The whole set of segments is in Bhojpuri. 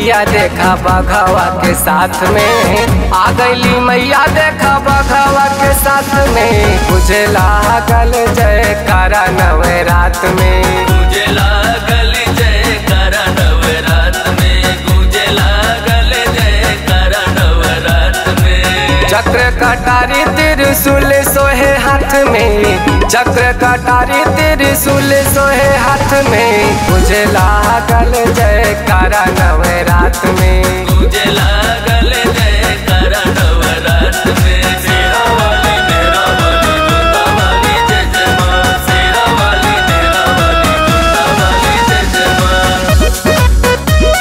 मैया देखा बघवा के साथ में आ गईली मैया देखा बघवा के साथ में बुझे लागल जय करा नवे रात में गूंजे लागल जय करा नवरात में गूंजे लागल जय करा नवरात में चक्र कटारी त्रिशूल सोहे हाथ में चक्र कटारी त्रिशूल सोहे हाथ में बुझे लागल जय करा नवे रात में गूंजे लागल जय करा नवरात में शेरा वाली मेरा वाली जोता वाली जय जय माँ शेरा वाली मेरा वाली जोता वाली जय जय माँ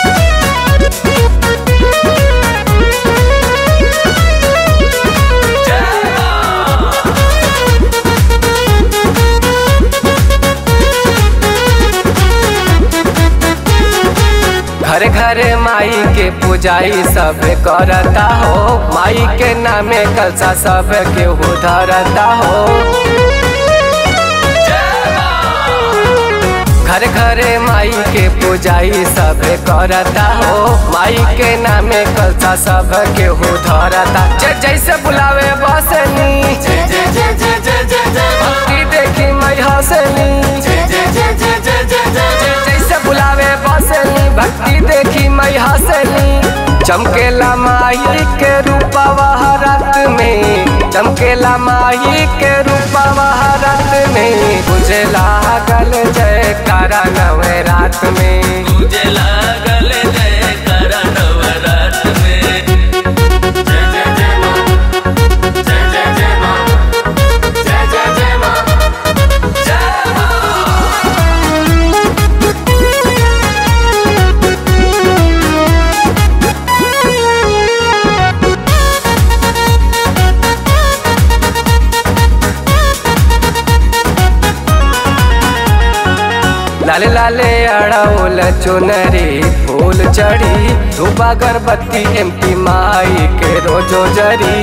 घर घर माई के पूजाई सब करता हो माई के नामे कलसा सब केहू धरता हो घर घर माई के पूजाई सब करता हो माई के नामे कलसा सब केहू धरता जे जैसे बुलावे बसनी जय जय जय जय जय जय जय माँ भक्ति देखी मई हंसनी जय जय जय जय जय जय जय जय जैसे बुलावे बसनी भक्ति देखी मई हंसनी चमकेला माई के रूपवा रात में चमकेला माई के रूपवा रात में बुझे लागल जय करा नवे रात में गूंजे लागल जय करा नवरात में जय जय जय माँ जय जय जय माँ जय जय जय माँ जय माँ लाले लाले अड़ौल चुनरी फूल चढ़ी धूप अगरबत्ती एमपी माई के रोजो जरी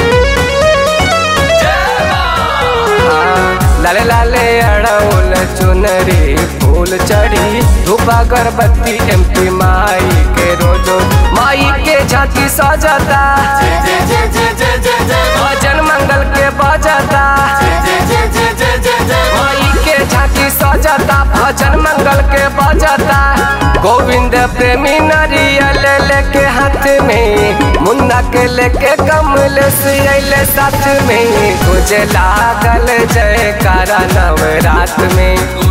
हाँ, लाले लाले अड़ौल चुनरी फूल चढ़ी धूप अगरबत्ती एमपी माई के रोजो माई के झांकी सजता जय जय जय जय जय जय जय माँ भजन मंगल के बजता जय जय जय जय जय जय जय माँ माई के झांकी सजता भजन मंगल के बजता गोविंद प्रेमी नरियल लेके हाथ में मुन्ना के लेके कमल सियले साथ में तुझे लागल जय कारा नवरात में